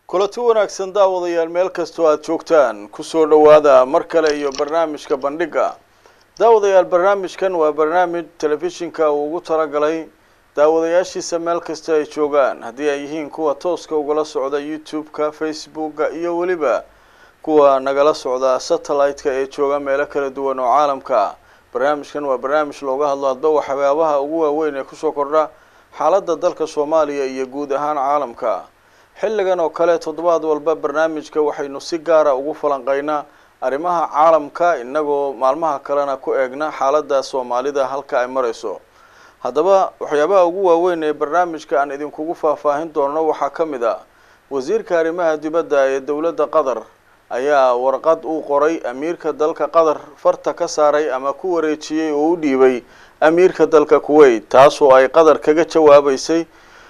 kulanti wanaagsan daawadayaal meel kastoo aada joogtaan kusoo dhowaada mar kale iyo barnaamijka bandhiga daawadayaal barnaamijkan waa barnaamij telefishinka uu ugu talagalay daawadayaashiisa meel kasta ay joogaan haddii ay yihiin kuwa tooska ugala socda youtube-ka facebooka iyo weliba kuwa nagala socda satellite-ka ee jooga meelo kala duwan oo caalamka barnaamijkan waa barnaamij looga hadlo hadba waxyaabaha ugu waaweyn ee kusoo kordha xaaladda dalka soomaaliya iyo guud ahaan caalamka xilligan oo kale toddobaad walba barnaamijka waxaynu si gaara ugu falanqeynaa arrimaha caalamka inagoo maalmaha kalena ku eegna xaaladda soomaalida halka ay marayso haddaba waxyaabaha ugu waaweyn ee barnaamijka aan idinkugu faahfaahin doono waxaa ka mid ah wasiirka arrimaha dibadda ee dowladda qatar ayaa warqad uu qoray amiirka dalka qatar farta ka saaray ama ku wareejiyey oo u dhiibay amiirka dalka kuwait taasoo ay qatar kaga jawaabeysay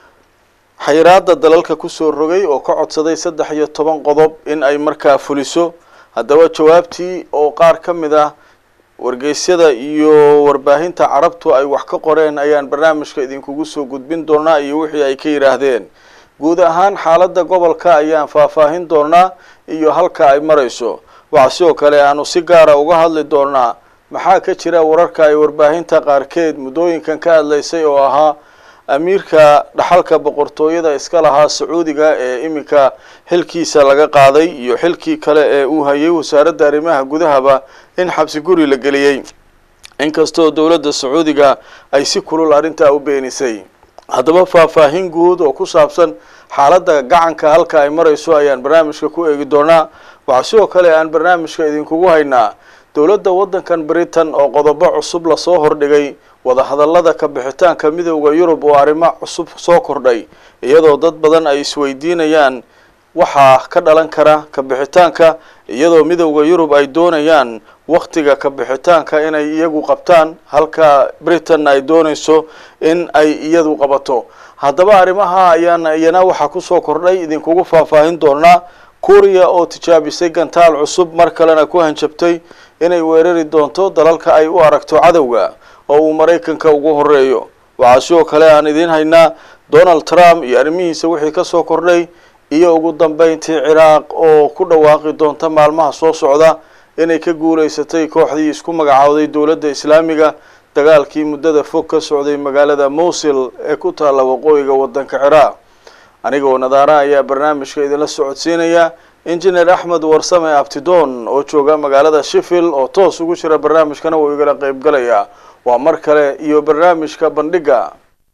xayiraada dalalka kusoo rogay oo ka codsaday saddex iyo toban qodob in ay markaa fuliso haddaba jawaabtii oo qaar ka mid ah wargeysyada iyo warbaahinta carabtu ay wax ka qoreen ayaan barnaamijka idinkugu soo gudbin doonaa iyo wixii ay ka yidhaahdeen guud ahaan xaaladda gobolka ayaan faahfaahin doonaa iyo halka ay marayso waxaa sidoo kale aanu si gaara uga hadli doonaa maxaa ka jira wararka ay warbaahinta qaarkeed muddooyinkan ka hadlaysay oo ahaa amiirka dhaxalka boqortooyada iska lahaa sacuudiga ee iminka xilkiisa laga qaaday iyo xilkii kale ee uu hayay wasaaradda arrimaha gudahaba in xabsi guri la geliyey inkastoo dowladda sacuudiga ay si kulul arrintaa u beenisay haddaba faahfaahin guud oo ku saabsan xaaladda gacanka halka ay marayso ayaan barnaamijka ku eegi doonaa waxaa sidoo kale aan barnaamijka idinkugu haynaa dowladda waddankan britain oo qodobo cusub lasoo hordhigay wadahadallada ka bixitaanka midowda yurub oo arrimo cusub soo kordhay iyadoo dad badan ay isweydiinayaan waxaa ka dhalan kara ka bixitaanka iyadoo midowda yurub ay doonayaan waktiga ka bixitaanka inay iyagu qabtaan halka britain ay doonayso in ay iyadu qabato haddaba arrimaha ayaana iyana waxaa kusoo kordhay idinkugu faahfaahin doonaa kuuriya oo tijaabisay gantaal cusub mar kalena ku hanjabtay inay weerari doonto dalalka ay u aragto cadowga oo uu maraykanka ugu horeeyo waxaa sidoo kale aan idiin haynaa donald trump iyo arrimihiisa wixii kasoo kordhay iyo ugu dambeyntii ciraaq oo ku dhawaaqi doonta maalmaha soo socda inay ka guuleysatay kooxdii isku magacowday dowladda islaamiga dagaalkii muddada fog ka socday magaalada mowsil ee ku taalla waqooyiga waddanka ciraaq anigoo nadaara ayaa barnaamijka idinla socodsiinaya injineer axmed warsame abtidoon oo jooga magaalada sheffield oo toos ugu jira barnaamijkana wuu igala qeybgalayaa waa mar kale iyo barnaamijka bandhiga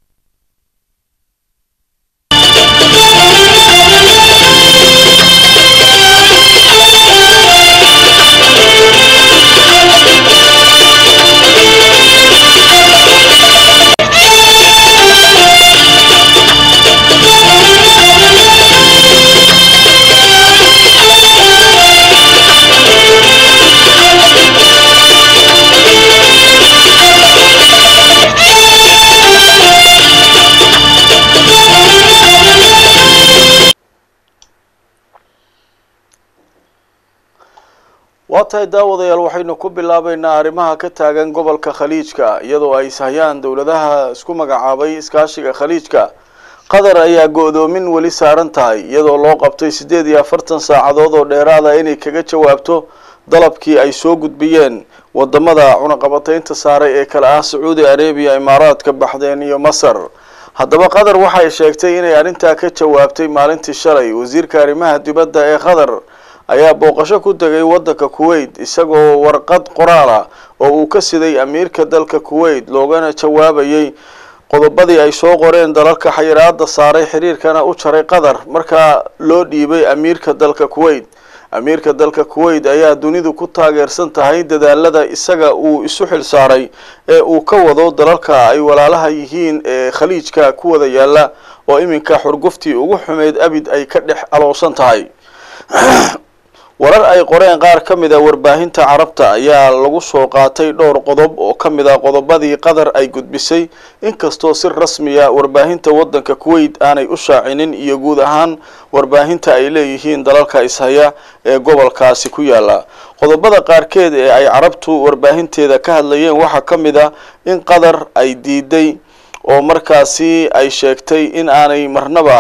waa tahay daawadayaal waxaynu ku bilaabeynaa arrimaha ka taagan gobolka khaliijka iyadoo ay ishayaan dowladaha isku magacaabay iskaashiga khaliijka qatar ayaa go-doomin weli saaran tahay iyadoo loo qabtay siddeed iyo afartan saacadood oo dheeraada inay kaga jawaabto dalabkii ay soo gudbiyeen wadamada cunaqabateynta saaray ee kale ah sacuudi arabiya imaaraadka baxdeen iyo masar haddaba qatar waxay sheegtay inay arrintaa ka jawaabtay maalintii shalay wasiirka arrimaha dibadda ee qatar ayaa booqasho ku tegay waddanka kuwait isagoo warqad qoraal ah oo uu ka siday amiirka dalka kuwait loogana jawaabayay qodobadii ay soo qoreen dalalka xayiraada saaray xiriirkana u jaray qatar markaa loo dhiibay amiirka dalka kuwait amiirka dalka kuwait ayaa dunidu ku taageersan tahay dadaalada isaga uu isu xil saaray ee uu ka wado dalalka ay walaalaha yihiin ee khaliijka ku wada yaala oo iminka xurguftii ugu xumeyd abid ay ka dhex aloosan tahay warar ay qoreen qaar ka mid a warbaahinta carabta ayaa lagu soo qaatay dhowr qodob oo ka mid ah qodobadii qatar ay gudbisay inkastoo si rasmiya warbaahinta waddanka kuwait aanay u shaacinin iyo guud ahaan warbaahinta ay leeyihiin dalalka ishaya ee gobolkaasi ku yaala qodobada qaarkeed ee ay carabtu warbaahinteeda ka hadlayeen waxaa ka mid ah in qatar ay diiday oo markaasi ay sheegtay in aanay marnaba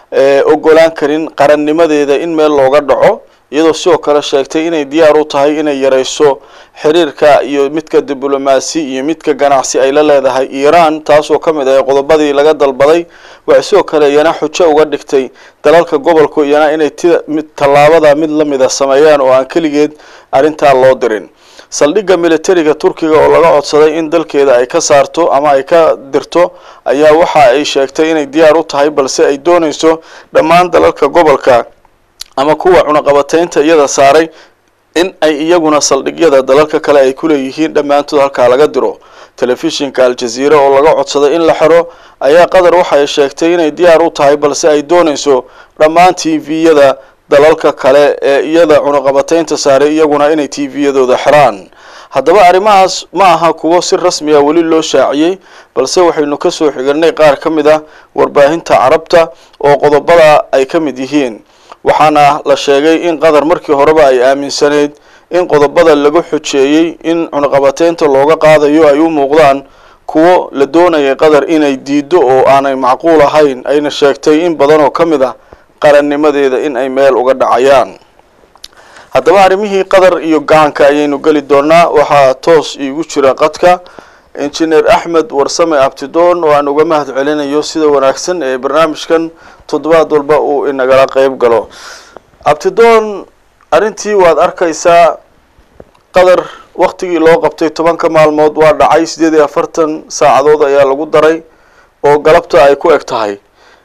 ogolaan karin qarannimadeeda in meel looga dhaco iyadoo sidoo kale sheegtay inay diyaar u tahay inay yareyso xiriirka iyo midka diblomaasi iyo midka ganacsi ay la leedahay iiraan taasoo ka mid ah qodobadii laga dalbaday waxay sidoo kale iyana xujo uga dhigtay dalalka gobolku iyana inay ti mid tallaabada mid lamida sameeyaan oo aan keligeed arrintaa loo dirin saldhigga militariga turkiga oo laga codsaday in dalkeeda ay ka saarto ama ay ka dirto ayaa waxa ay sheegtay inay diyaar u tahay balse ay dooneyso dhammaan dalalka gobolka ama kuwa cunaqabateynta iyada saaray in ay iyaguna saldhigyada dalalka kale ay ku leeyihiin dhammaantood halkaa laga diro telefishinka al-jaziira oo laga codsaday in la xiro ayaa qatar waxay sheegtay inay diyaar u tahay balse ay dooneyso dhammaan t v-yada dalalka kale ee iyada cunaqabateynta saaray iyaguna inay t v-yadooda xiraan haddaba arrimahaas ma aha kuwo si rasmi ah weli loo shaaciyey balse waxaynu kasoo xiganay qaar ka mid ah warbaahinta carabta oo qodobada ay ka mid yihiin waxaana la sheegay in qatar markii horeba ay aaminsaneyd in qodobada lagu xujeeyey in cunaqabateynta looga qaadayo ay u muuqdaan kuwo la doonayay qatar inay diido oo aanay macquul ahayn ayna sheegtay in badan oo ka mid ah qarannimadeeda in ay meel uga dhacayaan haddaba arrimihii qatar iyo gacanka ayaynu geli doonaa waxaa toos iigu jira qadka injineer axmed warsame abtidoon oo aan uga mahad celinayo sida wanaagsan ee barnaamijkan toddobaad walba uu inagala qeyb galo abtidoon arrintii waad arkaysaa qatar waktigii loo qabtay tobanka maalmood waa dhacay sideed iyo afartan saacadood ayaa lagu daray oo galabta ay ku eg tahay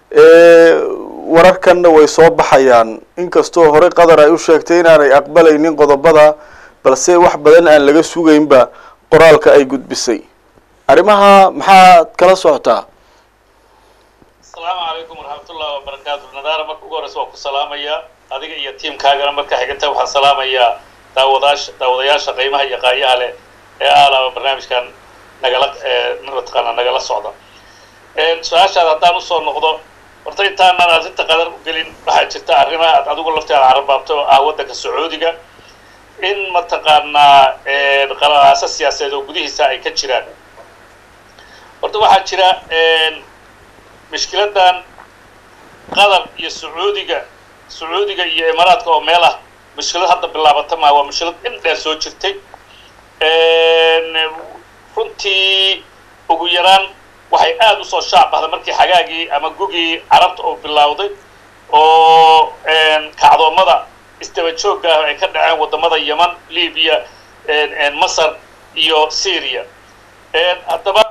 wararkanna way soo baxayaan inkastoo horey qatar ay u sheegtay inaanay aqbalaynin qodobada balse wax badan aan laga sugaynba qoraalka ay gudbisay arrimaha maxaad kala socotaa asalaamu calaykum waraxmatullahi wabarakaatu nadaara marka ugu horeysa waan ku salaamayaa adiga iyo tiimkaagana marka xiganta waxaan salaamayaa daawadaasha daawadayaasha qiimaha iyo qaayaha leh ee aalaaba barnaamijkan nagala mataqaana nagala socda su-aashaada haddaan usoo noqdo horta intaanan arrinta qadar u gelin waxaa jirta arrimaha aad adigu lafteeda carabaabto oo ah waddanka sacuudiga in mataqaanaa qalaaso siyaasadeed oo gudihiisa ay ka jiraan horta waxaa jira mishkiladan qatar iyo sacuudiga sacuudiga iyo imaaraadka oo meel ah mushkilad hadda bilaabata maa waa mushkilad in dheer soo jirtay runtii ugu yaraan waxay aada usoo shaac bahday markii xagaagii ama gugii carabta oo bilowday oo kacdoommada isdaba joogga ah ay ka dhaceen waddamada yeman libiya masar iyo syria haddaba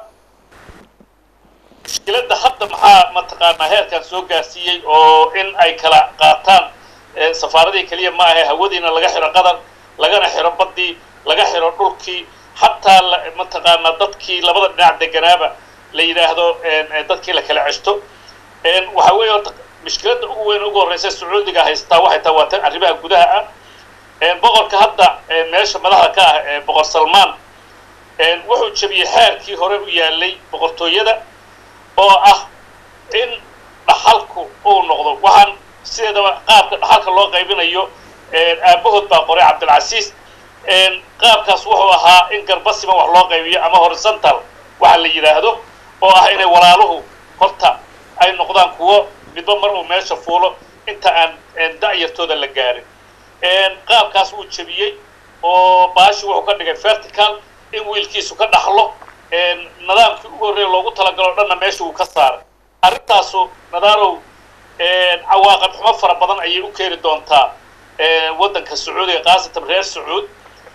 mushkiladda hadda maxaa mataqaanaa heerkan soo gaarsiiyey oo in ay kala qaataan safaaradii keliya ma ahe hawadiina laga xiro qatar lagana xiro baddii laga xiro dhulkii xataa mataqaanaa dadkii labada dhinac deganaaba la yidhaahdo dadkii la kala ceshto waxa weeye horta mushkiladda ugu weyn ugu horreysa sacuudiga haystaa waxay tahay waa tan arrimaha gudaha ah boqorka hadda meesha madaxda ka ah ee boqor salmaan wuxuu jebiyey xeerkii hore u yaalay boqortooyada oo ah in dhaxalku uu noqdo waxaan sideedaba qaabka dhaxalka loo qaybinayo aabahood baa qoray cabdilcasiis qaabkaas wuxuu ahaa in garbasima wax loo qaybiyo ama horizontal waxa la yidhaahdo oo ah inay walaaluhu horta ay noqdaan kuwo midba mar uu meesha fuulo inta aan da'yartooda la gaarin qaabkaas wuu jebiyey oo baashi wuxuu ka dhigay vertical in wiilkiisu ka dhaxlo nidaamkii ugu horreeya loogu talagalo dhanna meesha uu ka saaray arrintaasu nadaarow cawaaqib xumo fara badan ayay u keeni doontaa waddanka sacuudiga khaasatan reer sacuud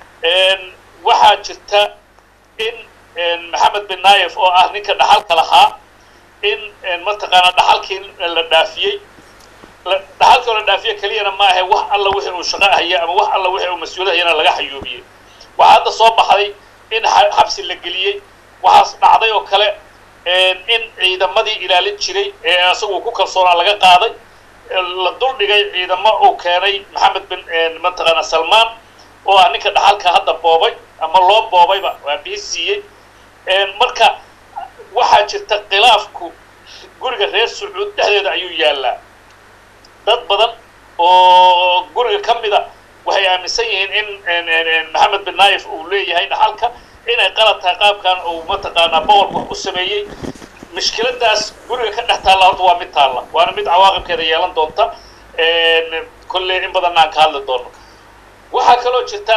waxaa jirta in maxamed bin naayef oo ah ninka dhaxalka lahaa in mataqaanaa dhaxalkii la dhaafiyey dhaxalkii oo la dhaafiye keliyana ma ahe wax alla wixii uu shaqo haya ama wax alla wixii uu mas-uulad hayana laga xayuubiyey waxaa hadda soo baxday in xabsi la geliyey waxaas dhacday oo kale in ciidamadii ilaalin jiray ee isagu ku kalsoonaa laga qaaday la duldhigay ciidamo uu keenay maxamed bin mataqaana salmaan oo ah ninka dhaxalka hadda boobay ama loo boobayba waa bihi siiyey marka waxaa jirta khilaafku guriga reer sacuud dhexdeeda ayuu yaallaa dad badan oo guriga ka mida waxay aaminsan yihiin in maxamed bin naayef uu leeyahay dhaxalka inay qalad tahay qaabkan uu mataqaanaa boqorku wax u sameeyey mushkiladaas guriga ka dhex taalla horta waa mid taalla waana mid cawaaqibkeeda yeelan doonta kolley in badanna aan ka hadli doono waxaa kaloo jirta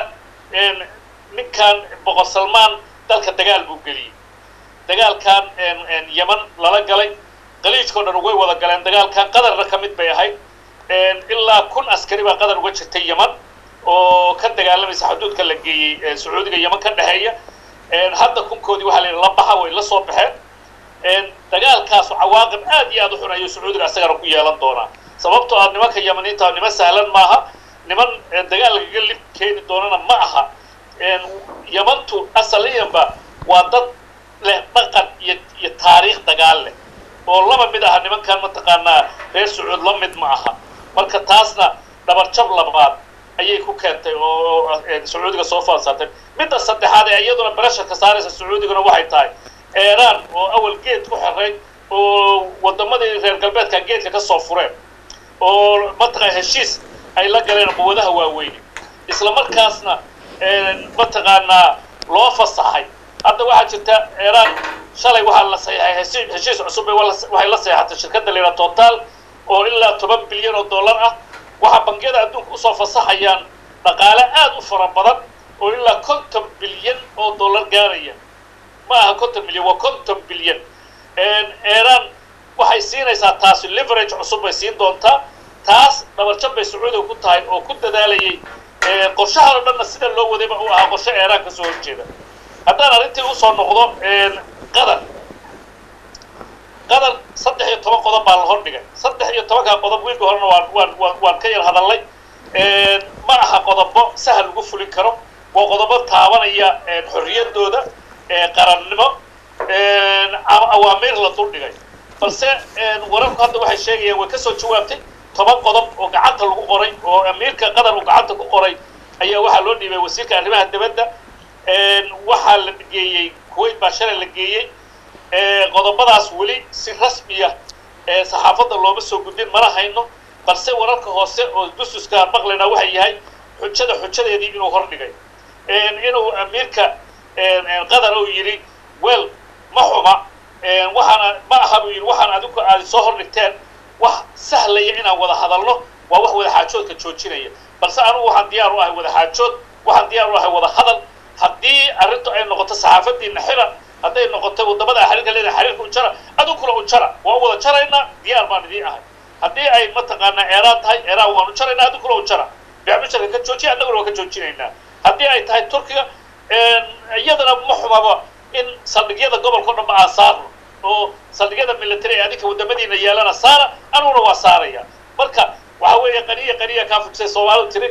ninkan boqor salmaan dalka dagaal buu geliyey dagaalkan yeman lala galay qaliijkao dhan way wada galeen dagaalkan qadarna ka mid bay ahayd ilaa kun askari baa qadar uga jirtay yeman oo ka dagaalamaysa xuduudka la geeyey sacuudiga yeman ka dhexeeya hadda kunkoodii waxaa la yidhi la baxa way la soo baxeen dagaalkaasu cawaaqib aad iyo aad u xun ayuu sacuudiga asagana ku yeelan doonaa sababtoo ah nimanka yamaniinta niman sahlan maaha niman dagaal lagaga lib keeni doonana ma aha yamantu asaliyanba waa dad leh dhaqan iyo iyo taariikh dagaal leh oo laba mid aha nimankan mataqaanaa reer sacuud la mid ma aha marka taasna dhabarjab labaad ayay ku keentay oo sacuudiga soo faansaatay midda saddexaad ee iyaduna barasharka saaraysa sacuudiguna waxay tahay eeraan oo awal geed ku xiray oo wadamadii reer galbeedka geedka ka soo fureen oo mataqaa heshiis ay la galeen quwadaha waaweyne isla markaasna mataqaanaa loo fasaxay hadda waxaa jirta eeraan shalay waxaa la saxeexay heshiis cusub waxay la seexatay shirkadda layidhaha total oo ilaa toban bilyan oo dollar ah waxaa bangiyada adduunka usoo fasaxayaan dhaqaale aad u fara badan oo ilaa konton bilyan oo dollar gaaraya ma aha konton milyan waa konton bilyan eeraan waxay siinaysaa taasi leverage cusub bay siin doontaa taas dhabarjab bay sacuudiga ku tahay oo ku dadaalayay qorshahan oo dhanna sida loo wadayba uu ahaa qorshe eeraan kasoo horjeeda haddaan arrintii usoo noqdo qatar qatar saddex iyo toban qodob baa la hordhigay saddex iyo tobankaa qodob wiilka horena waan waan waan waan ka yar hadallay ma aha qodobo sahal lagu fulin karo waa qodobo taabanaya xorriyaddooda qarannimo ama awaamiir la duldhigay balse wararku hadda waxay sheegayaan way kasoo jawaabtay toban qodob oo gacanta lagu qoray oo amiirka qatar uu gacanta ku qoray ayaa waxaa loo dhiibay wasiirka arrimaha dibadda waxaa la geeyey kuwait baa shalay la geeyey qodobadaas weli si rasmiya saxaafadda looma soo gudbin mana hayno balse wararka hoose oo dususka maqlayna waxay yahay xujada xujadeedii inuu hordhigay inuu amiirka qatar uu yidhi wel ma xuma waxaana ma aha buu yidhi waxaan adigu aad soo hordhigteen wax sahlaya inaan wada hadalno waa wax wada xaajoodka joojinaya balse anugu waxaan diyaar u ahay wada xaajood waxaan diyaar u ahay wada hadal haddii arrintu ay noqoto saxaafadiina xira hadday noqoto wadamada xiriirka leedahay xiriirka u jara adug kula u jara waan wada jaraynaa diyaar baan idiin ahay haddii ay mataqaanaa eeraan tahay eeraan waan u jaraynaa adug kula u jara bicmisharka ka joojiya annaguna waan ka joojinaynaa haddii ay tahay turkiga iyadana ma xumaba in saldhigyada gobolka o dhan ba aan saarno oo saldhigyada military ee adinka wadamadiina yeelana saara anuguna waa saaraya marka waxa weeye qaniya qaniya kaa fugsay soomaalidu tiri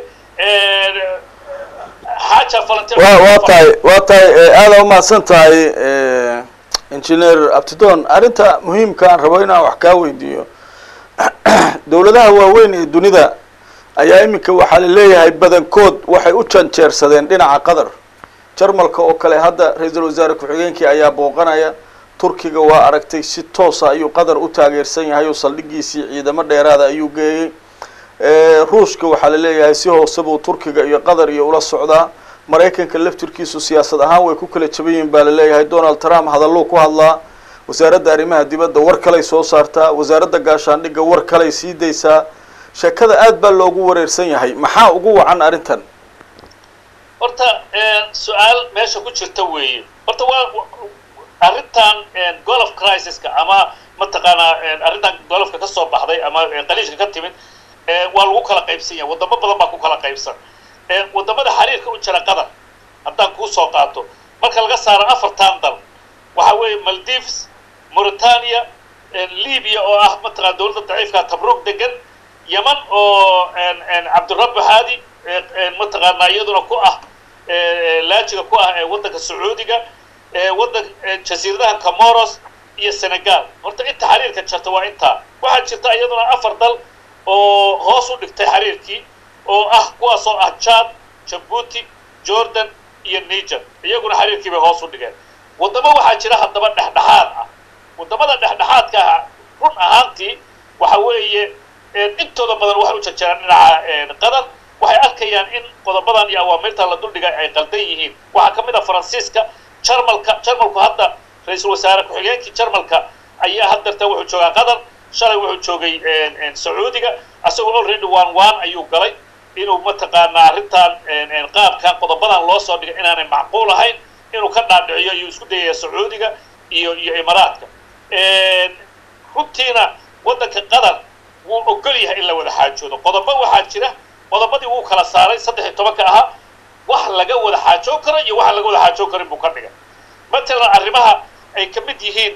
xaaja falanteer wa waa tahay waa tahay aada umahadsan tahay engineer abtidon arrinta muhiimka aan rabo inaan wax kaa weydiiyo dowladaha waaweyn ee dunida ayaa iminka waxaa la leeyahay badankood waxay u janjeersadeen dhinaca qatar jarmalka oo kale hadda ra-iisul wasaare ku-xigeenkii ayaa booqanaya turkiga waa aragtay si toosa ayuu qatar u taageersan yahay oo saldhigiisii ciidamo dheeraada ayuu geeyey ruushka waxaa la leeyahay si hoose buu turkiga iyo qatar iyo ula socdaa maraykanka laftirkiisu siyaasad ahaan way ku kala jaban yihiin baa la leeyahay donald trump hadalluu ku hadlaa wasaaradda arrimaha dibadda war kaley soo saartaa wasaaradda gaashaandhigga war kaley sii daysaa sheekada aad baa loogu wareersan yahay maxaa ugu wacan arrintan horta su-aal meesha ku jirta weeye horta waa arrintan golf crisiska ama mataqaanaa arrintan golofka ka soo baxday ama qaliishka ka timid waa lagu kala qaybsan yahay wadamo badan baa ku kala qaybsan wadamada xiriirka u jira qatar haddaan kuu soo qaato marka laga saaro afartan dal waxa weeye maldives mauritania libya oo ah mataqana dowladda daciifka tabrug degan yeman oo cabdirabbi haadi mataqaanaa iyaduna ku ah laajiga ku ah ee waddanka sacuudiga waddan jasiiradaha comoros iyo senegal horta inta xiriirka jirta waa intaa waxaa jirta iyaduna afar dal oo hoos u dhigtay xiriirkii oo ah kuwaas oo ah jad jabuuti jordan iyo niger iyaguna xiriirkii bay hoos u dhigeen waddamo waxaa jira haddaba dhexdhexaad ah waddamada dhexdhexaadka ah run ahaantii waxa weeye intooda badan waxay u jarjaraan dhinaca qatar waxay arkayaan in qodobadan iyo awaamirta la duldhigay ay qaldan yihiin waxaa ka mid ah faransiiska jarmalka jarmalku hadda ra-iisul wasaare ku-xigeenkii jarmalka ayaa haddeerta wuxuu joogaa qatar shalay wuxuu joogay sacuudiga asagoo already one one ayuu galay inuu mataqaanaa arrintan qaabkan qodobadan loo soo dhigay inaanay macquul ahayn inuu ka dhaadhiciyo ayuu isku dayaya sacuudiga iyo iyo imaaraadka runtiina waddanka qatar wuu ogol yahay in la wada xaajoodo qodobo waxaa jira qodobadii wuu kala saaray saddex iyo tobanka ahaa wax laga wada xaajoon karo iyo waxaan laga wada xaajoon karin buu ka dhigay matalan arrimaha ay ka mid yihiin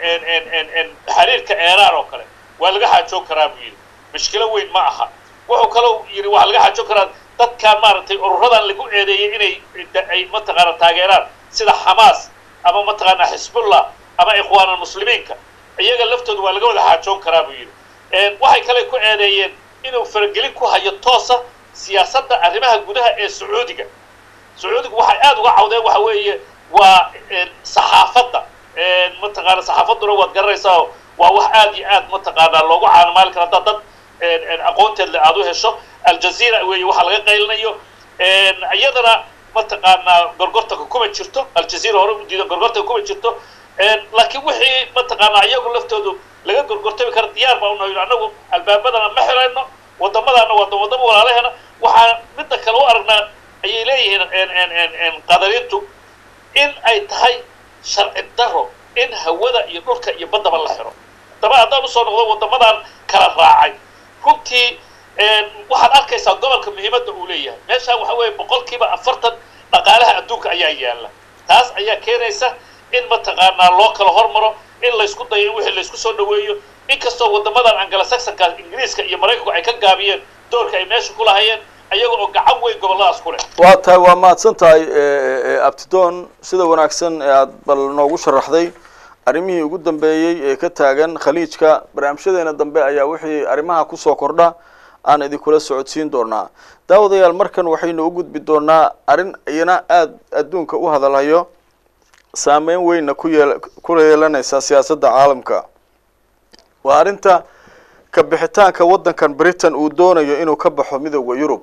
xiriirka eeraan oo kale waa laga xaajoon karaa buu yidhi mushkilo weyn ma aha wuxuu kaloo yidhi waxaa laga xaajoon karaa dadkan maaragtay ururadan lagu eedeeyay inay ay mataqaana taageeraan sida xamaas ama mataqaana xisbullah ama ikhwaan almuslimiinka iyaga laftooda waa laga wada xaajoon karaa buu yidhi waxay kale ku eedeeyeen inuu faragelin ku hayo toosa siyaasadda arrimaha gudaha ee sacuudiga sacuudigu waxay aada uga cawdeen waxa weeye waa saxaafadda mataqaana saxaafadduna waad garanaysaa waa wax aad iyo aad mataqaanaa loogu caanamaali kara haddaad dad aqoonteed le aada u hesho aljazeera weeye waxa laga qaylinayo iyadana mataqaanaa gorgortanka kuma jirto aljazeera hore u diidan gorgortanka kuma jirto laakiin wixii mataqaanaa iyagu laftoodu laga gorgortami kara diyaar baa unahay annagu albaabadana ma xirayno wadamadaana waa wadamo walaalaheena waxaan midda kale u aragnaa ayay leeyihiin qadariintu in ay tahay sharci daro in hawada iyo dhulka iyo baddaba la xiro daba haddaan usoo noqdo wadamadan kala raacay runtii waxaad arkaysaa gobolka muhiimadda uu leeyahay meeshaan waxa weeye boqolkiiba afartan dhaqaalaha adduunka ayaa yaalla taas ayaa keenaysa in mataqaanaa loo kala hormaro in laysku dayo in wixii laysku soo dhaweeyo inkastoo wadamadan angalasaxonka ingiriiska iyo maraykanku ay ka gaabiyeen doorka ay meesha ku lahayeen ayaga oo gacan weyn gobolladaas ku leh waa tahay waa mahadsan tahay abtidoon sida wanaagsan ee aada bal noogu sharaxday arrimihii ugu dambeeyey ee ka taagan khaliijka barnaamijyadeena dambe ayaa wixii arrimaha kusoo kordha aan idinkula socodsiin doonaa daawadayaal markan waxaynu u gudbi doonaa arrin iyana aada adduunka u hadalhayo saameyn weynna ku yeel ku yeelanaysa siyaasadda caalamka waa arrinta ka bixitaanka waddankan britain uu doonayo inuu ka baxo midooda yurub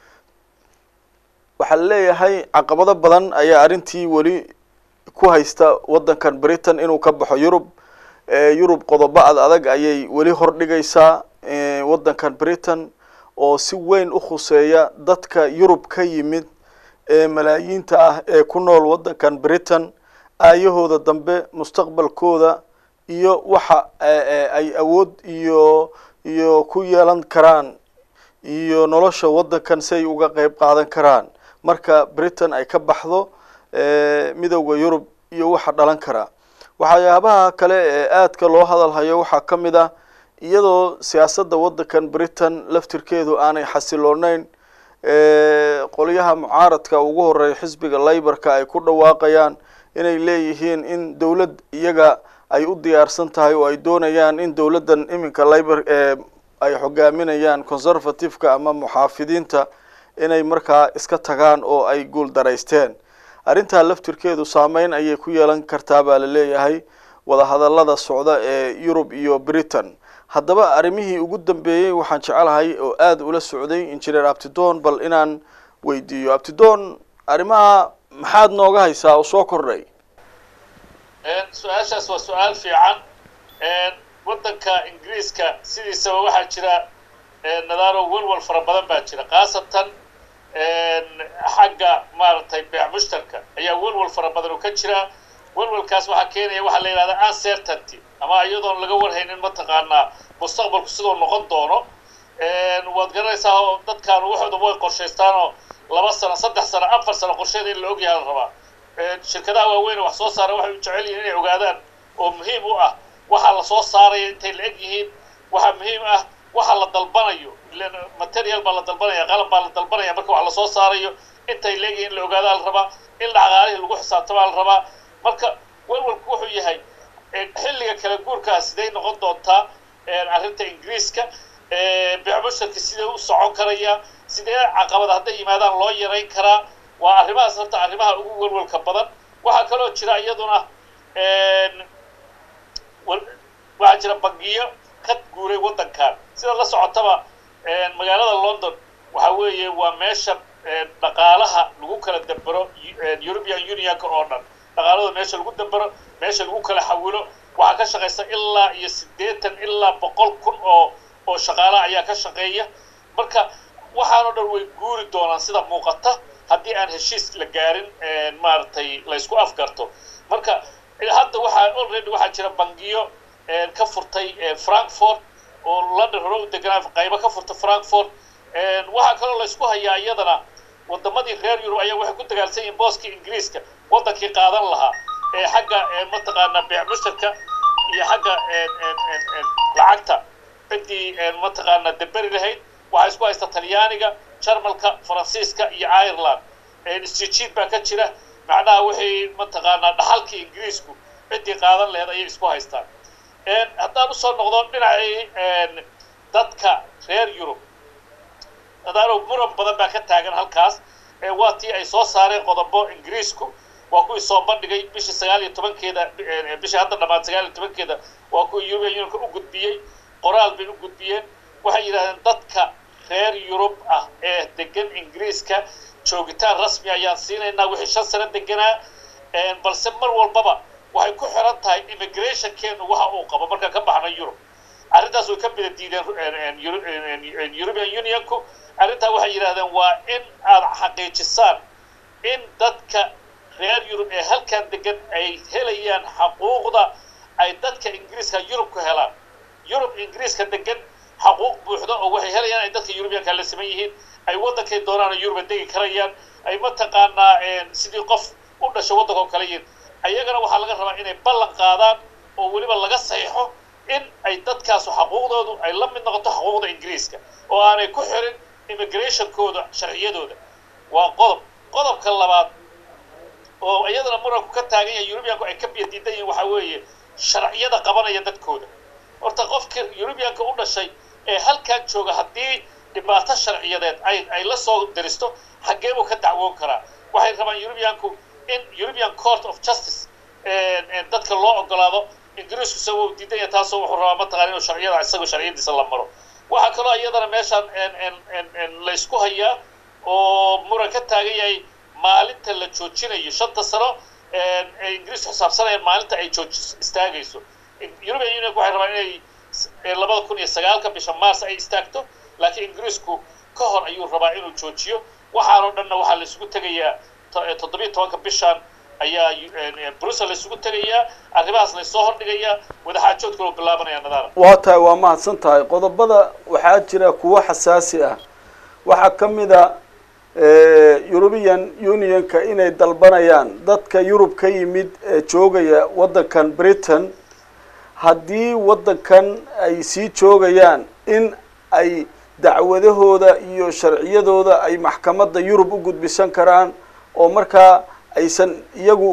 waxaa leeyahay caqabado badan ayaa arrintii weli ku haysta waddankan britain inuu ka baxo yurub yurub qodobo ad adag ayay weli hordhigaysaa waddankan britain oo si weyn u khuseeya dadka yurub ka yimid ee malaayiinta ah ee ku nool waddankan britain aayahooda dambe mustaqbalkooda iyo waxa ay awood iyo iyo ku yeelan karaan iyo nolosha waddankan si ay uga qeyb qaadan karaan marka britain ay ka baxdo midowda yurub iyo waxa dhalan karaa waxyaabaha kale ee aadka loo hadalhayo waxaa ka mid ah iyadoo siyaasadda waddankan britain laftirkeedu aanay xasilooneyn qolyaha mucaaradka ugu horeeya xisbiga layborka ay ku dhawaaqayaan inay leeyihiin in dowlad iyaga ay u diyaarsan tahay oo ay doonayaan in dowladdan iminka libor ee ay hogaaminayaan conservative-ka ama muxaafidiinta inay markaa iska tagaan oo ay guul daraysteen arrintaa laftirkeedu saameyn ayay ku yeelan kartaa baa la leeyahay wadahadallada socda ee yurub iyo britain haddaba arrimihii ugu dambeeyey waxaan jecelahay oo aada ula socday engineer abtidon bal inaan weydiiyo abtidon arrimaha maxaad nooga haysaa oo soo kordhay su-aashaas waa su-aal fiican waddanka ingiriiska sidiisaba waxaa jira nadaaro welwal fara badan baa jira khaasatan xagga maaragtay beec mushtarka ayaa welwal fara badan oo ka jira welwalkaas waxaa keenaya waxaa la yidhahdaa uncertainty ama iyadoon laga warhaynin mataqaanaa mustaqbalku siduu noqon doono waad garanaysaa oo dadkaan waxooda way qorshaystaan oo laba sano saddex sano afar sano qorsheeda in la ogyaha la rabaa shirkadaha waaweyn wax soo saara waxay u jecel yihiin inay ogaadaan oo muhiim u ah waxaa la soo saaraya intay la eg yihiin waxaa muhiim ah waxa la dalbanayo ilan material baa la dalbanaya qalab baa la dalbanaya marka wax lasoo saarayo intay la eg yihiin in la ogaadaa la rabaa in dhaqaalihii lagu xisaabtamaa la rabaa marka welwalku wuxuu yahay xilliga kala guurkaa siday noqon doontaa arrinta ingiriiska beecmusharka sidee u socon karaya sidee caqabada hadday yimaadaan loo yarayn karaa waa arrimahaas horta arrimaha ugu welwalka badan waxaa kaloo jira iyaduna waxaa jira bangiyo ka guuray waddankan sida la socotaba magaalada london waxa weeye waa meesha dhaqaalaha lagu kala dambero european unionka oo dhan dhaqaalada meesha lagu dambero meesha lagu kala xawilo waxaa ka shaqaysa ilaa iyo siddeetan ilaa boqol kun oo oo shaqaalaha ayaa ka shaqeeya marka waxaanoo dhan way guuri doonaan sida muuqata haddii aan heshiis la gaarin maaragtay la isku afgarto marka hadda waxaa already waxaa jira bangiyo ka furtay frankfort oo london hore u deganaa qaybo ka furta frankfort waxaa kaloo la isku hayaa iyadana wadamadii reer yurub ayaa waxay ku dagaalsan yihiin booskii ingiriiska wadankii qaadan lahaa ee xagga mataqaanaa beec mushtarka iyo xagga lacagta ciddii mataqaanaa deberi lahayd waxaa isku haysta talyaaniga jarmalka faransiiska iyo ireland isjijiid baa ka jira macnaha waxay mataqaanaa dhaxalkii ingiriisku ciddii qaadan lahayd ayay isku haystaan haddaan usoo noqdo dhinacii dadka reer yurub adaano muran badan baa ka taagan halkaas waa tii ay soo saareen qodobo ingiriisku waa kuwii soo bandhigay bishii sagaal iyo tobankeeda bishii hadda dhammaad sagaal iyo tobankeeda waa kuwii european unionka u gudbiyey qoraal bay u gudbiyeen waxay yidhahdeen dadka reer yurub ah ee degan ingiriiska joogitaan rasmi ayaan siinaynaa wixii shan sano deganaa balse mar walbaba waxay ku xiran tahay immigrationkeenu waxa uu qabo markaan ka baxno yurub arrintaas way ka bida diideen european unionku arrintaa waxay yidhahdeen waa in aad xaqiijisaan in dadka reer yurub ee halkan degan ay helayaan xaquuqda ay dadka ingiriiska yurub ku helaan yurub ingiriiska degan xaquuq buuxda oo waxay helayaan ay dadka yurubiyanka la siman yihiin ay waddankay doonaan yuruba degi karayaan ay mataqaanaa sidii qof u dhasho waddanka oo kale yihin ayagana waxaa laga rabaa inay ballan qaadaan oo weliba laga saxiixo in ay dadkaasu xaquuqdoodu ay la mid noqoto xaquuqda ingiriiska oo aanay ku xirin immigrationkooda sharciyadooda waa qodob qodobka labaad oo iyadana muranku ka taagan yahay yurubiyanku ay ka biya diidan yihin waxaa weeye sharciyada qabanaya dadkooda horta qofkii yurubiyanka u dhashay ee halkan jooga haddii dhibaato sharciyadeed ay ay la soo diristo xaggee buu ka dacwoon karaa waxay rabaan yurubiyanku in european court of justice dadka loo ogolaado ingiriisku isagoo diidan yahay taasoo wuxuu rabaa mataqana inuu sharciyada isagoo sharciyadiisa la maro waxaa kaloo iyadana meeshaan la isku hayaa oo muran ka taagan yahay maalinta la joojinayo shanta sano ee ingiriisku xisaabsanayaan maalinta ay jooj istaagayso european union waxay rabaan inay labada kun iyo sagaalka bisha mars ay istaagto laakiin ingiriisku ka hor ayuu rabaa inuu joojiyo waxaanoo dhanna waxaa la isugu tegayaa toddobiyo tobanka bishan ayaa brussel la isugu tegayaa arrimahaas laysoo hordhigayaa wadaxaajoodka loo bilaabanaya nadaara waa tahay waa mahadsan tahay qodobada waxaa jira kuwo xasaasi ah waxaa ka mid a european unionka inay dalbanayaan dadka yurub ka yimid ee joogaya waddankan britain haddii waddankan ay sii joogayaan in ay dacwadahooda iyo sharciyadooda ay maxkamadda yurub u gudbisan karaan oo markaa aysan iyagu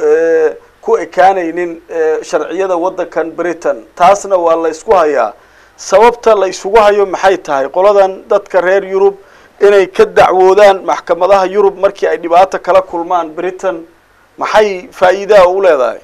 ku ekaanaynin sharciyada waddankan britain taasna waa la isku hayaa sababta la isugu hayo maxay tahay qoladan dadka reer yurub inay ka dacwoodaan maxkamadaha yurub markii ay dhibaato kala kulmaan britain maxay faa'iidaa u leedahay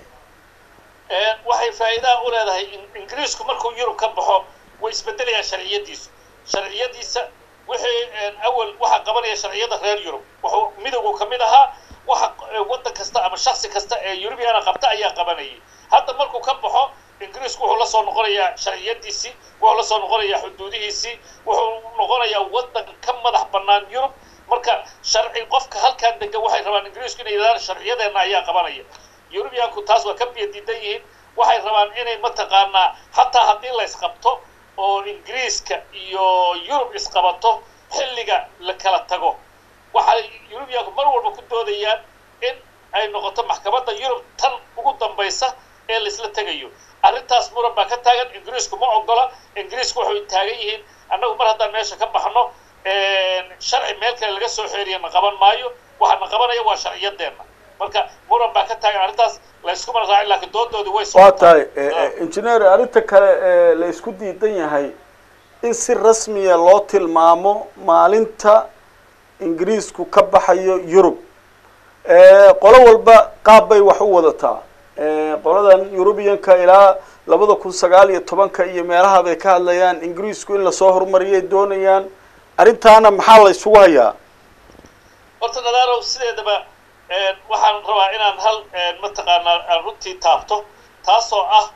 waxay faa'iidaa u leedahay ingiriisku markuu yurub ka baxo way isbedelayaan sharciyadiisu sharciyadiisa wixii awal waxaa qabanaya sharciyada reer yurub wuxuu midowgu ka mid ahaa waxa waddan kasta ama shaksi kasta ee yurubiana qabta ayaa qabanayay hadda markuu ka baxo ingiriisku wuxuu la soo noqonayaa sharciyadiisii wuxuu la soo noqonayaa xuduudihiisii wuxuu noqonayaa waddan ka madax bannaan yurub marka sharci qofka halkan degan waxay rabaan ingiriisku inay yidhahdaan sharciyadeenna ayaa qabanaya yurubiyaanku taas waa ka biya diidan yihiin waxay rabaan inay mataqaanaa xataa haddii la isqabto oo ingiriiska iyo yurub isqabato xilliga la kala tago waxay yurubiyaanku mar walba ku doodayaan in ay noqoto maxkamadda yurub tan ugu dambaysa ee laisla tegayo arrintaas muran baa ka taagan ingiriisku ma ogola ingiriisku waxay taagan yihiin annagu mar haddaan meesha ka baxno sharci meel kale laga soo xeeriya na qaban maayo waxaa na qabanaya waa sharciyadeenna marka muran baa ka taagan arrintaas layskuma raacin laakiin doodoodii way waa tahay engineer arrinta kale ee la isku diidan yahay in si rasmiya loo tilmaamo maalinta ingiriisku ka baxayo yurub qolo walba qaab bay wax u wadataa qoladan yurubiyanka ilaa labada kun sagaal iyo tobanka iyo meelaha bay ka hadlayaan ingiriisku in lasoo horumariyay doonayaan arrintaana maxaa la isugu hayaa horta nadaalow sideedaba waxaan rabaa inaan hal mataqaanaa aan runtii taabto taasoo ah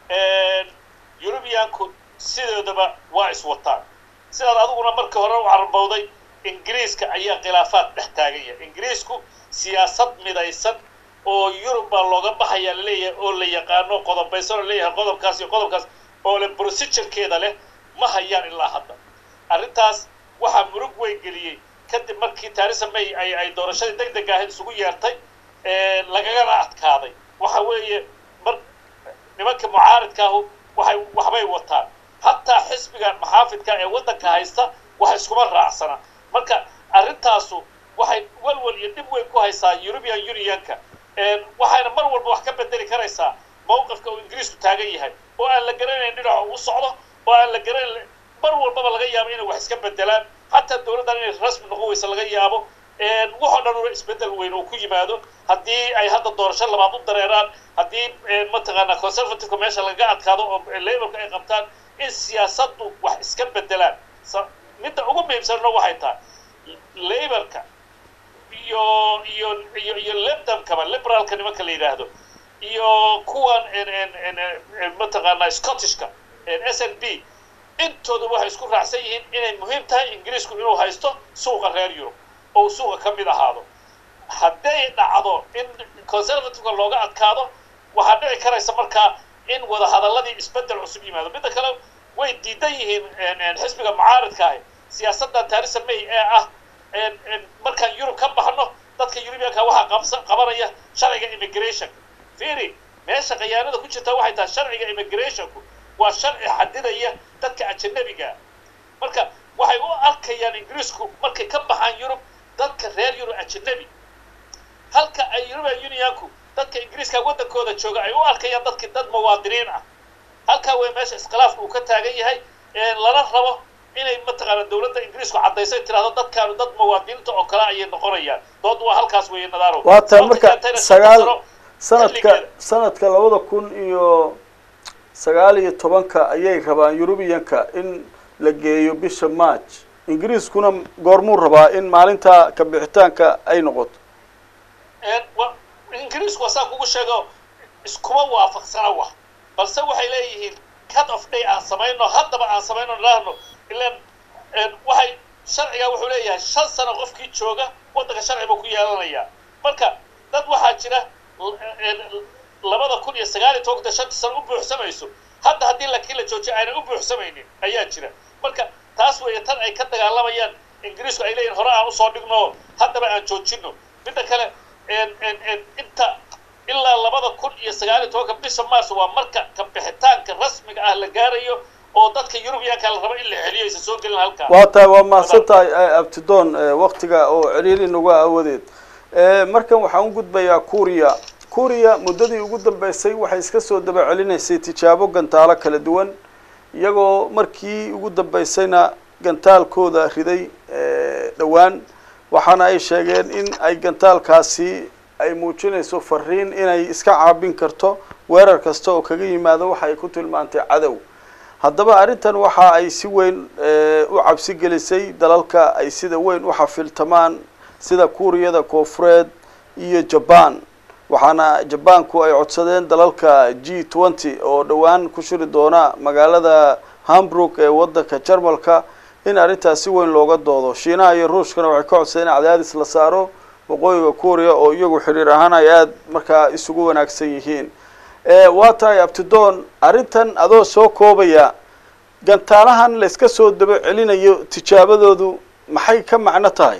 eurubiyaanku sidoodaba waa iswataan sidaad adiguna markii hore u carabowday ingiriiska ayaa khilaafaad dhex taaganya ingiriisku siyaasad midaysan oo yurub baa looga baxayaa laleeyahay oo la yaqaano qodobaysan oo leeyahay qodobkaas iyo qodobkaas oo le procedurekeeda leh ma hayaan ilaa hadda arrintaas waxaa murug weyn geliyey kadib markii theresa may ay ay doorashadii deg deg ahayd isugu yeertay lagagana adkaaday waxa weeye mar nimanka mucaaridkaahu waxay waxbay wataan hataa xisbiga maxaafidka ee waddanka haysta wax iskuma raacsana marka arrintaasu waxay walwal iyo dhib weyn ku haysaa european unionka waxayna mar walba wax ka bedeli karaysaa mawqifka uu ingiriisku taagan yahay oo aan la garanayn dhinaca u socdo oo aan la garanayn mar walbaba laga yaabo inay wax iska bedelaan hataa dawladdan inay rasmi noqon weysa laga yaabo waxoo dhan una isbedel weyn oo ku yimaado haddii ay hadda doorasho labaad u dareeraan haddii mataqaanaa conservativeka meesha lagaga adkaado oo laborka ay qabtaan in siyaasaddu wax iska bedelaan midda ugu muhiimsanna waxay tahay laborka iyo iyo iyo iyo lebdamkaba liberaalka nimanka la yidhaahdo iyo kuwan mataqaanaa scottishka s n b intooda waxay isku raacsan yihiin inay muhiim tahay ingiriisku inuu haysto suuqa reer yurub oo suuqa ka mid ahaado hadday dhacdo in conservativeka looga adkaado waxaa dhici karaysa markaa in wadahadalladii isbedel cusub yimaado midda kale way diidan yihiin xisbiga mucaaridka ahi siyaasaddan theresa may ee ah markaan yurub ka baxno dadka yurubiyanka waxaa qabsa qabanaya sharciga immigration fiiri meesha khiyaanada ku jirta waxay tahay sharciga immigrationku waa sharci xadidaya dadka ajanabiga marka waxay u arkayaan ingiriisku markay ka baxaan yurub dadka reer yurub ajanabi halka ay european unionku dadka ingiriiska waddankooda jooga ay u arkayaan dadki dad muwaadiniin ah halkaa way meesha iskhilaafka uu ka taagan yahay lala rabo inay mataqaana dawladda ingiriisku caddayso tirahdo dadkaanu dad muwaadiniinta oo kale ayay noqonayaan dood waa halkaas weeye nadaaro waa tahay marka sagaal sanadka sanadka labada kun iyo sagaal iyo tobanka ayay rabaan eurubiyanka in la geeyo bisha march ingiriiskuna goormuu rabaa in maalinta ka bixitaanka ay noqoto ingiriisku wasaa kugu sheego iskuma waafaqsana wax balse waxay leeyihiin cut of day aan samayno haddaba aan samayno nidhaahno ilan waxay sharciga wuxuu leeyahay shan sano qofkii jooga waddanka sharci buu ku yeelanayaa marka dad waxaa jira labada kun iyo sagaal iyo tobanka shanta sano u buuxsamayso hadda haddii lakii la joojiyo aynan u buuxsamaynin ayaa jira marka taas weeye tan ay ka dagaalamayaan ingiriisku ay leeyihin hore aan usoo dhigno haddaba aan joojino midda kale inta ilaa labada kun iyo sagaal iyo tobanka bisha mars waa marka ka bixitaanka rasmiga ah la gaarayo oo dadka yurubiyaanka la rabo in la celiyo aysan soo gelin halkaa waa tahay waa mahadsan tahay abtidoon waktiga oo celiili nuga awadeed markan waxaan u gudbayaa kuuriya kuuriya muddadii ugu dambeysay waxay iska soo daba celinaysay tijaabo gantaalo kala duwan iyagoo markii ugu dambeysayna gantaalkooda riday dhowaan waxaana ay sheegeen in ay gantaalkaasi ay muujinayso fariin inay iska caabin karto weerar kasta oo kaga yimaado waxa ay ku tilmaantay cadow haddaba arrintan waxa ay si weyn u cabsi gelisay dalalka ay sida weyn u xafiltamaan sida kuuriyada koofureed iyo jaban waxaana jabaanku ay codsadeen dalalka g twenty oo dhowaan ku shiri doona magaalada hamburg ee waddanka jarmalka in arrintaas si weyn looga doodo shiinaha iyo ruushkana waxay ka codsadeen in cadaadis la saaro waqooyiga kuuriya oo iyagu xiriir ahaan ay aada markaa isugu wanaagsan yihiin waa tahay abtidoon arrintan adoo soo koobaya gantaalahan la iska soo daba celinayo tijaabadoodu maxay ka macno tahay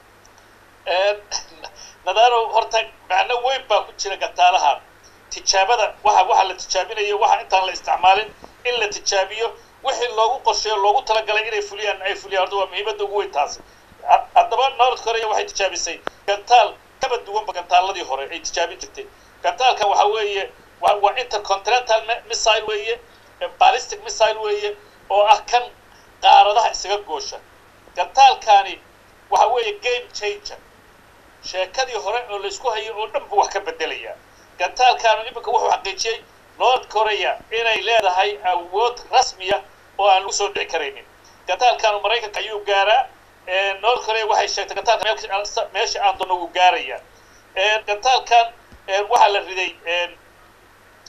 nadaaro horta macno weyn baa ku jira gantaalahan tijaabada waxa waxa la tijaabinayo waxa intaan la isticmaalin in la tijaabiyo wixii loogu qorsheeyo loogu talagalay inay fuliyaan ay fuliyaan horta waa muhiimadda ugu weyn taasi haddaba north korea waxay tijaabisay gantaal kaba duwanba gantaaladii hore ay tijaabin jirtay gantaalkan waxa weeye waa intercontinental missile weeye ballistic missile weeye oo ah kan qaaradaha isaga goosha gantaalkani waxa weeye game changer sheekadii hore oo laysku hayo oo dhan buu wax ka bedelayaa gantaalkaanu iminka wuxuu xaqiijiyey north korea inay leedahay awood rasmiya oo aan lagu soo dhici karaynin gantaalkaanu maraykanka ayuu gaaraa north korea waxay sheegtay gantaalka meesha aan doonno wuu gaarayaa gantaalkan waxaa la riday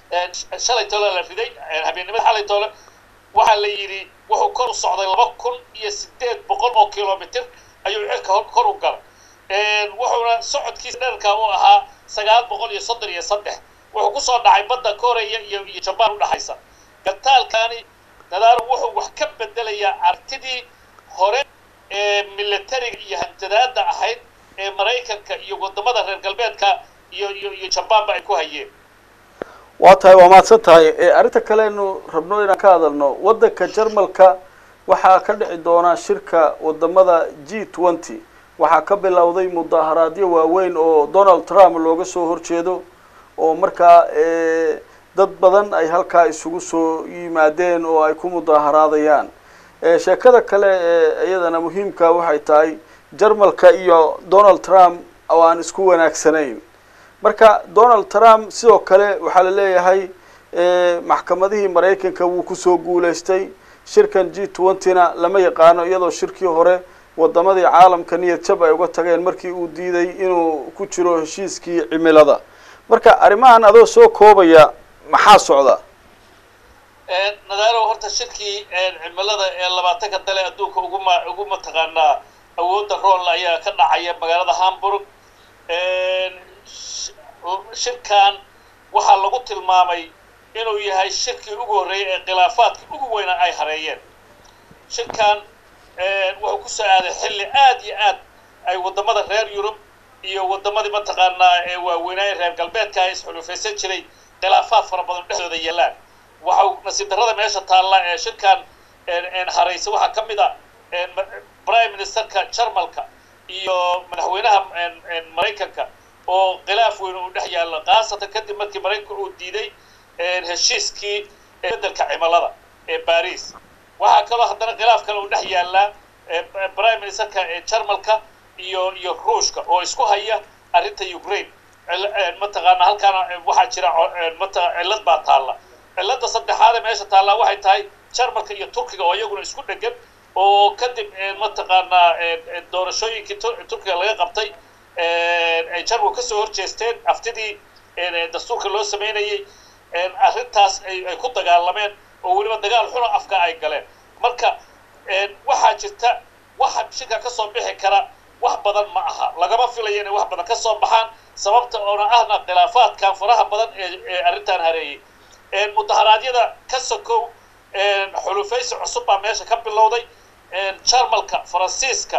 shalay tole la riday habeennimada xalay tole waxaa la yidhi wuxuu kor u socday laba kun iyo sideed boqol oo kilomitr ayuu cirka kor u galay wuxuuna socodkiisa dherarka u ahaa sagaal boqol iyo soddon iyo saddex wuxuu kusoo dhacay badda koreya iyo iyo jabaan udhaxaysa gataalkani nadaaro wuxuu wax ka bedelayaa artidii hore ee militariga iyo hanjadaada ahayd ee maraykanka iyo wadamada reer galbeedka iyo iyo iyo jabaanba ay ku hayeen waa tahay waa mahadsan tahay arrinta kalenu rabno inaan ka hadalno waddanka jarmalka waxaa ka dhici doonaa shirka wadamada g twenty waxaa ka bilowday mudaharaadyo waaweyn oo donald trump looga soo horjeedo oo markaa dad badan ay halkaa isugu soo yimaadeen oo ay ku mudaharaadayaan sheekada kale ee iyadana muhiimka waxay tahay jarmalka iyo donald trump oo aan isku wanaagsanayn marka donald trump sidoo kale waxaa la leeyahay maxkamadihii maraykanka wuu kusoo guulaystay shirkan g twentyna lama yaqaano iyadoo shirkii hore wadamadii caalamka niyad jab ay uga tageen markii uu diiday inuu ku jiro heshiiskii cimilada marka arrimahan adoo soo koobaya maxaa socda nadaaro horta shirkii cimilada ee labaatanka dale adduunka uguma ugu mataqaanaa awoodda rool ayaa ka dhacaya magaalada hamburg shirkan waxaa lagu tilmaamay inuu yahay shirkii ugu horreeyay ee khilaafaadkii ugu weyna ay hareeyeen shirkan wuxuu ku soo aaday xilli aad iyo aad ay wadamada reer yurub iyo wadamadii mataqaanaa ee waaweynaaye reer galbeedka ay isxulufaysan jiray khilaafaad fara badan dhexdooda yeelaan waxau nasiib darrada meesha taalla ee shirkan haraysa waxaa ka mid a prime ministerka jarmalka iyo madaxweynaha maraykanka oo khilaaf weyn uu dhex yaallo khaasatan kadib markii maraykanka uu diiday heshiiskii beddelka cimilada ee baris waxaa kaloo haddana khilaaf kale uu dhex yaallaa prime ministerka jarmalka iyo iyo ruushka oo isku haya arrinta ukraine mataqaana halkaana waxaa jira mata cillad baa taalla cilladda saddexaad ee meesha taallaa waxay tahay jarmalka iyo turkiga oo iyaguna isku dhegan oo kadib mataqaanaa doorashooyinkii turkiga laga qabtay ay jarmalku kasoo horjeesteen aftidii dastuurka loo sameynayay arrintaas ay ku dagaalameen oo weliba dagaal xuna afka ay galeen marka waxaa jirta waxa shirka kasoo bixi kara wax badan ma aha lagama filayo inay wax badan kasoo baxaan sababta oona ahna khilaafaadkan faraha badan ee arrintan hareeyay mudaharaadyada ka sokow xulufaysi cusub baa meesha ka bilowday jarmalka faransiiska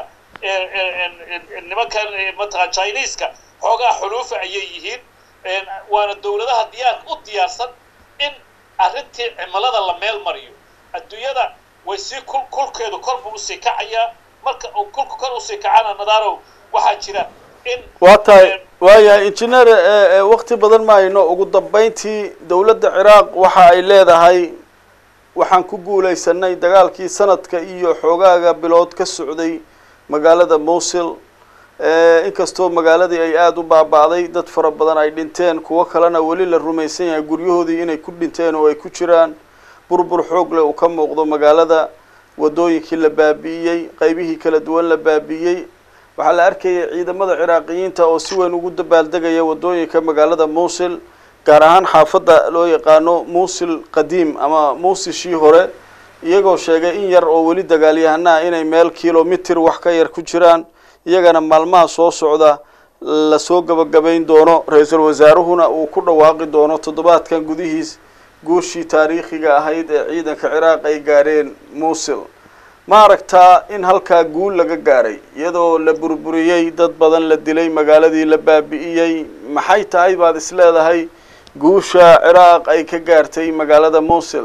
nimankan mataqaa chineska xoogaa xuluufa ayay yihiin waana dowladaha diyaar u diyaarsan in arrintii cimilada la meel mariyo adduunyada way sii kul kulkeedu korbu usii kacayaa marka uu kulka kor usii kacana nadaarow waxaa jira in waa tahay waayahay injineer wakti badan maayno ugu dambeyntii dowladda ciraaq waxa ay leedahay waxaan ku guulaysanay dagaalkii sanadka iyo xoogaaga bilood ka socday magaalada mowsil inkastoo magaaladii ay aada u baaba'day dad fara badan ay dhinteen kuwo kalena weli la rumaysan yahay guryahoodii inay ku dhinteen oo ay ku jiraan burbur xoog leh uu ka muuqdo magaalada waddooyinkii la baabi'iyey qeybihii kala duwan la baabi'iyey waxaa la arkayay ciidamada ciraaqiyiinta oo si weyn ugu dabaaldegaya waddooyinka magaalada mowsil gaar ahaan xaafadda loo yaqaano muusil qadiim ama muusishii hore iyagoo sheegay in yar oo weli dagaalyahanaha inay meel kilomitir wax ka yar ku jiraan iyagana maalmaha soo socda lasoo gabagabayn doono ra-iisul wasaaruhuna uu ku dhawaaqi doono toddobaadkan gudihiis guushii taariikhiga ahayd ee ciidanka ciraaq ay gaareen muusil ma aragtaa in halkaa guul laga gaaray iyadoo la burburiyey dad badan la dilay magaaladii la baabi'iyey maxay tahay baad is leedahay guusha ciraaq ay ka gaartay magaalada muusil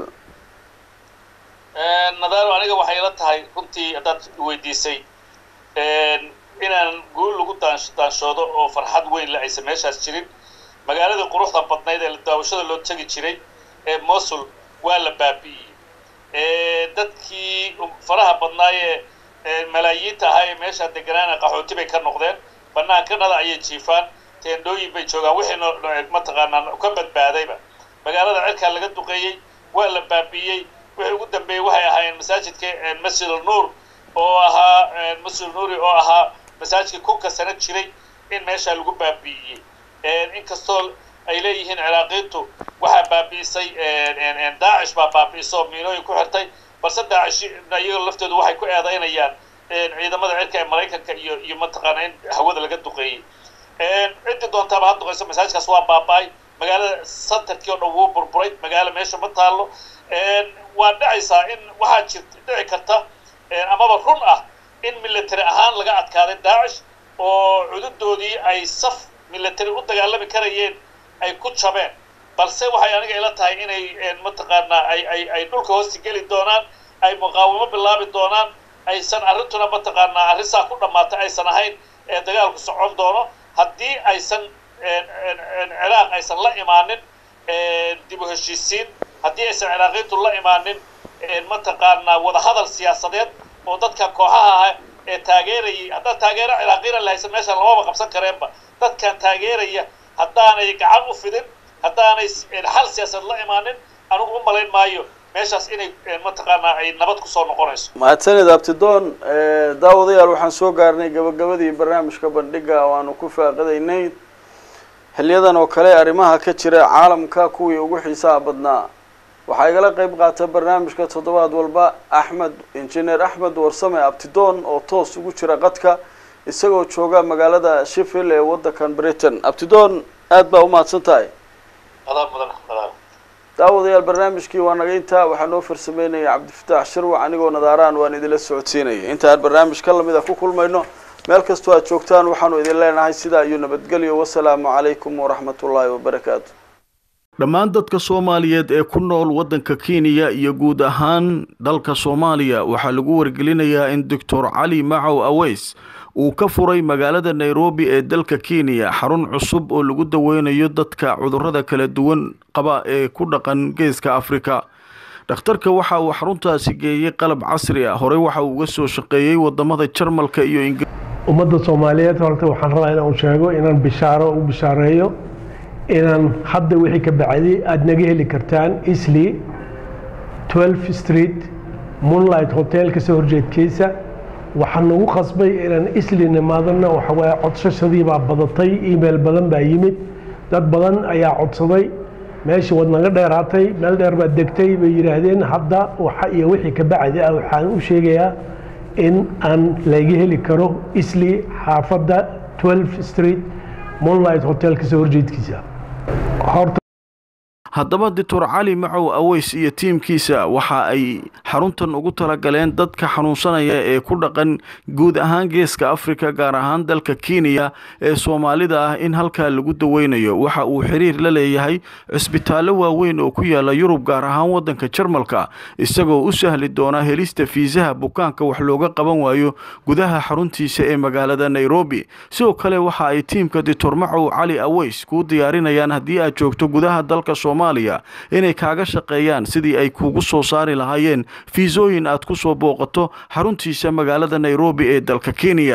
nadaaro aniga waxay la tahay runtii haddaad weydiisay inaan guul lagu daanshoodo oo farxad weyn le aysan meeshaas jirin magaaladii quruxda badnayd ee daawashada loo tegi jiray ee mosul waa la baabi'iyey dadkii faraha badnaayee malaayiinta ahaa ee meeshaa deganaana qaxooti bay ka noqdeen banaankanada ayay jiifaan teendhooyin bay joogaan wixii mataqaanaa ka badbaadayba magaalada cirkaa laga duqeeyey waa la baabi'iyey wixii ugu dambeeyey waxay ahaayeen masaajidka masjid alnuur oo ahaa masjid alnuuri oo ahaa masaajidkii kunka sano jiray in meeshaa lagu baabi'iyey inkastoo ay leeyihiin ciraaqiintu waxaa baabi'isay daacish baa baabi'iso miinooyin ku xirtay balse daacish iyaga laftoodu waxay ku eedaynayaan ciidamada cirka ee maraykanka iyo iyo mataqaana in hawada laga duqeeyey ciddii doontaaba ha duqeyso masaajkaas waa baaba'ay magaalada centerkii oo dhan wuu burburay magaalo meesha ma taallo waa dhacaysaa in waxaa jir dhici karta amaba run ah in military ahaan laga adkaaday daacish oo cududoodii ay saf military u dagaalami karayeen ay ku jabeen balse waxay aniga ila tahay inay mataqaanaa ay ay ay dhulka hoosti geli doonaan ay muqaawamo bilaabi doonaan aysan arrintuna mataqaanaa arrinsaa ku dhammaatay aysan ahayn ee dagaalku socon doono haddii aysan ciraaq aysan la imaanin dib u heshiisiin haddii aysan ciraaqiintu la imaanin mataqaanaa wadahadal siyaasadeed oo dadka kooxaha ah ee taageerayay haddaan taageero ciraaqiina lahaysan meeshaan lamaba qabsan kareenba dadkan taageeraya haddaanay gacan u fidin haddaanay xal siyaasad la imaanin anigu u malayn maayo meeshaas inay mataqaanaa ay nabad kusoo noqonayso mahadsanid abtidoon daawadayaal waxaan soo gaarnay gabagabadii barnaamijka bandhiga oo aanu ku faaqidaynay xiliyadan oo kale arrimaha ka jira caalamka kuwii ugu xiisaha badnaa waxaa igala qeyb qaata barnaamijka toddobaad walba axmed injineer axmed warsame abtidoon oo toos ugu jira qadka isagoo jooga magaalada sheffield ee waddankan britain abtidoon aad baa umahadsan tahay daawadayaal barnaamijkii waa naga intaa waxaa noo farsameynaya cabdifataax shirwac anigoo nadaaraan waan idinla socodsiinaya intaan barnaamij ka lamid a ku kulmayno meel kastoo aad joogtaan waxaanu idin leenahay sidaa iyo nabadgelyo wasalaamu calaykum waraxmat ullaahi wabarakaatu dhammaan dadka soomaaliyeed ee ku nool waddanka kenya iyo guud ahaan dalka soomaaliya waxaa lagu wargelinayaa in doctor cali macow aweys uu ka furay magaalada nairobi ee dalka kenya xarun cusub oo lagu daweynayo dadka cudurrada kala duwan qaba ee ku dhaqan geeska afrika dhakhtarka waxa uu xaruntaasi geeyey qalab casri ah horey waxa uu uga soo shaqeeyey wadamada jarmalka iyo ingir ummadda soomaaliyeed horta waxaan rabaa inaan sheego inaan bishaaro u bishaareeyo inaan hadda wixii ka bacday aada naga heli kartaan isli 12 street moonlight hotel kasoo horjeedkiisa waxaan nagu qasbay inaan isli nimaadana waxawaaye codsashadii baa badatay email badan baa yimid dad badan ayaa codsaday meeshii wad naga dheeraatay meel dheer baad degtay bay yidhaahdeen hadda waxa iyo wixii ka bacdi ah waxaan u sheegayaa in aan laga heli karo isli xaafadda 12 street moonlight hotel kasoo horjeedkiisa horta haddaba doctor cali macow aweys iyo tiimkiisa waxa ay xaruntan ugu talagaleen dadka xanuunsanaya ee ku dhaqan guud ahaan geeska afrika gaar ahaan dalka kenya ee soomaalida ah in halkaa lagu daweynayo waxa uu xiriir la leeyahay cisbitaallo waaweyn oo ku yaala yurub gaar ahaan waddanka jarmalka isagoo u sahli doona helista fiisaha bukaanka wax looga qaban waayo gudaha xaruntiisa ee magaalada nairobi sidoo kale waxa ay tiimka doctor macow cali aweys kuu diyaarinayaan haddii aad joogto gudaha dalka inay kaaga shaqeeyaan sidii ay kuugu soo saari lahaayeen fiisooyin aad ku soo booqato xaruntiisa magaalada nairobi ee dalka kenya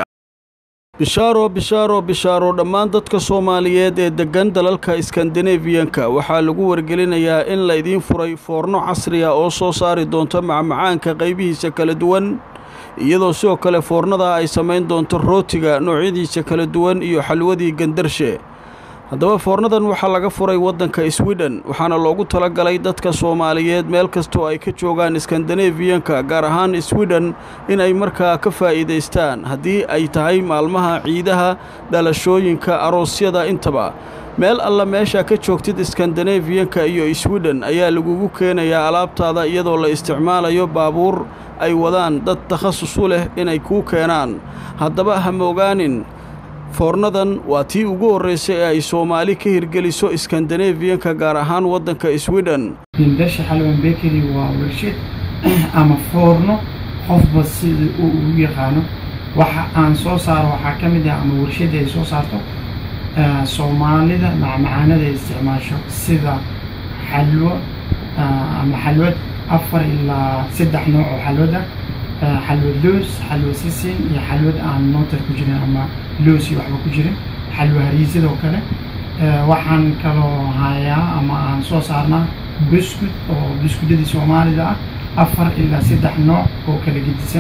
bishaaro bishaaro bishaaro dhammaan dadka soomaaliyeed ee deggan dalalka iskandinabiyanka waxaa lagu wargelinayaa in laydiin furay foorno casriya oo soo saari doonto macmacaanka qaybihiisa kala duwan iyadoo sidoo kale foornada ay samayn doonto rootiga noocyadiisa kala duwan iyo xalwadii gandarshe haddaba foornadan waxaa laga furay waddanka sweden waxaana loogu talagalay dadka soomaaliyeed meel kastoo ay ka joogaan iskandinabiyanka gaar ahaan sweden in ay markaa ka faa'iidaystaan haddii ay tahay maalmaha ciidaha dhalashooyinka aroosyada intaba meel alla meesha ka joogtid iskandinabiyanka iyo sweden ayaa lagugu keenayaa alaabtaada iyadoo la isticmaalayo baabuur ay wadaan dad takhasus u leh inay kuu keenaan haddaba ha moogaanin foornadan waa tii ugu horraysay ee ay soomaali ka hirgeliso iskandinabiyanka gaar ahaan waddanka sweden hindasha xalwan bekeri waa warshad ama foorno qofba sida uu ugu yaqaano waxa aan soo saaro waxaa ka mid ah ama warshadda ay soo saarto soomaalida macmacaanada ay isticmaasho sida xalwo ama xalwad afar ilaa saddex nooc oo xalwad ah xalwad loos xalwa sisin iyo xalwad aan nootar ku jirin ama loos iyo waxba ku jirin xalwa hariisadoo kale waxaan kaloo hayaa ama aan soo saarnaa buskud oo buskudadii soomaalida ah afar ilaa saddex nooc oo kala gedisan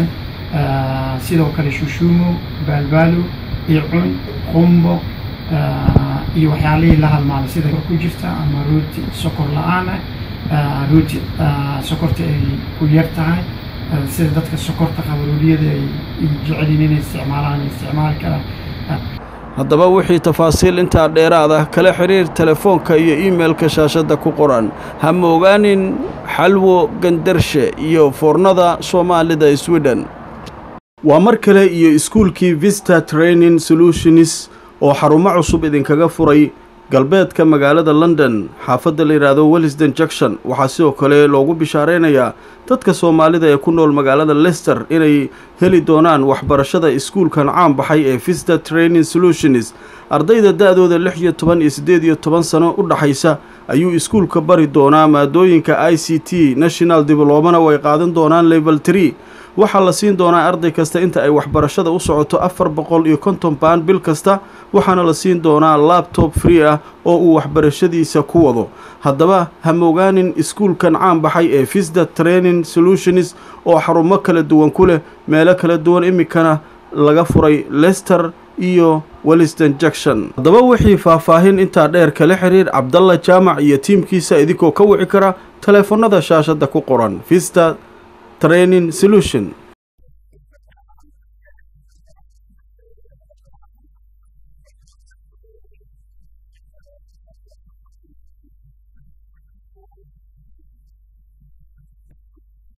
sidoo kale shushuumo baalbaalo icun qumbo iyo waxyaalihii la halmaalay sida ku jirta ama rooti sokor la-aan ah rooti sokorta ay ku yar tahay sida dadka sokorta qaba rooliyada ay jecelyiin inay isticmaalaan ay isticmaali karaan haddaba wixii tafaasiil intaa dheeraada kala xidhiir telefoonka iyo iimeilka shaashadda ku qoran ha moogaanin xalwo gandarshe iyo foornada soomaalida sweden waa mar kale iyo iskuulkii vista training solutionis oo xarumo cusub idinkaga furay galbeedka magaalada london xaafadda la yidhaahdo wellisden junction waxaa sidoo kale loogu bishaaraynayaa dadka soomaalida ee ku nool magaalada lester inay heli doonaan waxbarashada iskuulkan caan baxay ee vista training solutionis ardayda da-dooda lix iyo toban iyo siddeed iyo toban sano u dhaxaysa ayuu iskuulka bari doonaa maadooyinka i c t national diblomana way qaadan doonaan level tree waxaa la siin doonaa arday kasta inta ay waxbarashada u socoto afar boqol iyo konton baan bil kasta waxaana la siin doonaa labtob free ah oo uu waxbarashadiisa ku wado haddaba ha moogaanin iskuulkan caan baxay ee visda training solutionis oo xarumo kala duwan ku leh meelo kala duwan iminkana laga furay lester iyo welliston junction haddaba wixii faahfaahin intaa dheer kala xiriir cabdalla jaamac iyo tiimkiisa idinkoo ka wici kara teleefannada shaashadda ku qoran vista training solution